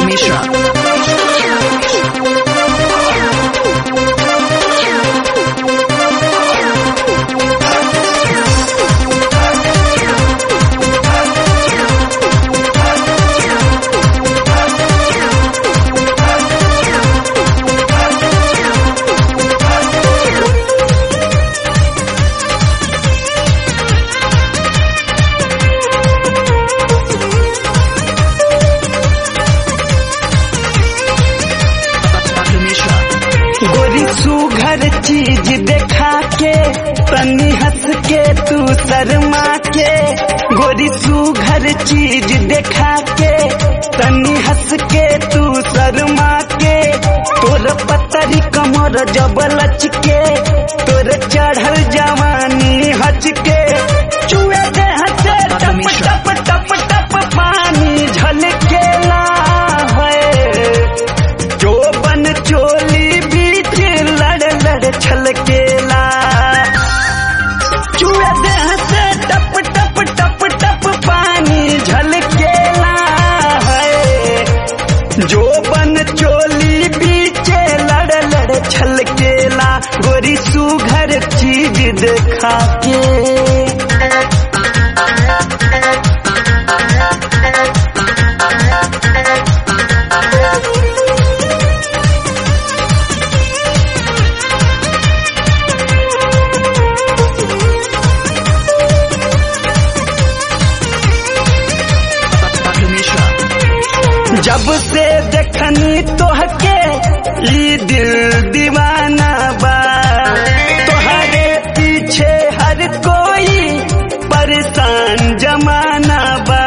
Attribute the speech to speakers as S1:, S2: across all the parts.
S1: Mishra. Dr. Mishra.
S2: गोरी सुघर चीज देखा के तनी हंस के तू शर्मा के गोरी सुघर चीज देखा के तनी हंस के तू शर्मा के तोर पतरी कमर जब लच के तोर चढ़ल जवानी हच के चुए दे हंसे टप टप टप टप पानी झलकेला है जो बन चोली बीच लड़ लड़ छलकेला चूहे देह से टप टप टप टप पानी झलकेला है जो बन चोली बीच लड़ लड़ छलकेला गोरी सुघर चीज देखा के
S1: Dr. Mishra.
S2: जब से देखनी तोहके ई दिल दीवाना बा तोहरे पीछे हर कोई परेशान जमाना बा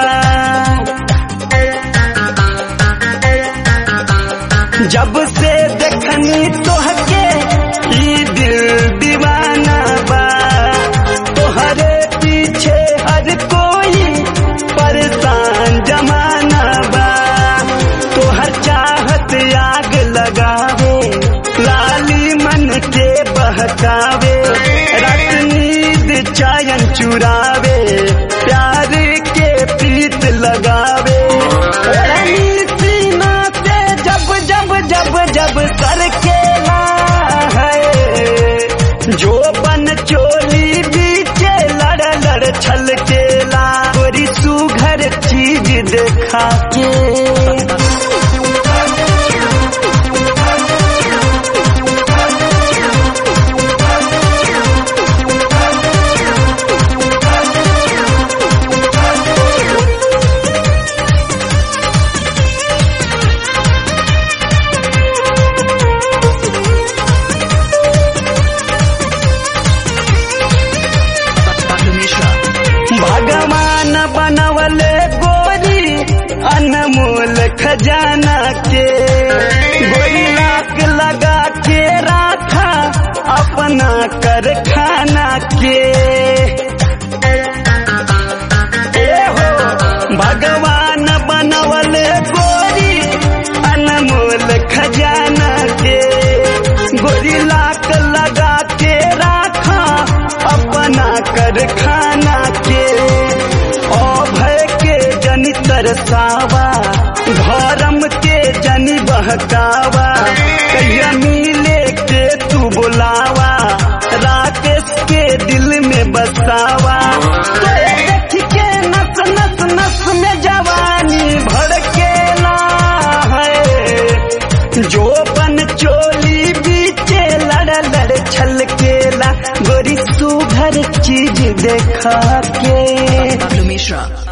S2: जब से देखनी तोहके ई दिल दीवाना बा तोहरे पीछे हर कोई परेशान जमाना बा तोहर चाहत आग लगावे लाली मन के बहकावे रात नींद चायन चुरावे प्यार के प्रीत लगावे रानी सीना से जब जब जब जब सर केला है जो बन चोली बीचे लड़ लड़ छलकेला गोरी सुघर चीज देखा के
S1: Dr. Mishra.
S2: भगवान बनवले गोरी अनमोल खजाना के गोरी लाख लगा के राखा अपना कर खाना के ए हो भगवान बनवले गोरी अनमोल खजाना के गोरी लाख लगा के राखा अपना कर खाना के ओ भय के जनि तरसावा धर्म के जनि बहकावा कहिया मिले के तू बुलावा राकेश के दिल में बसावा तोरे देख के नस नस नस में जवानी भड़केला है जो बन चोली बीचे लड़ लड़ छलकेला गोरी सुघर चीज देखा के
S1: Dr. Mishra.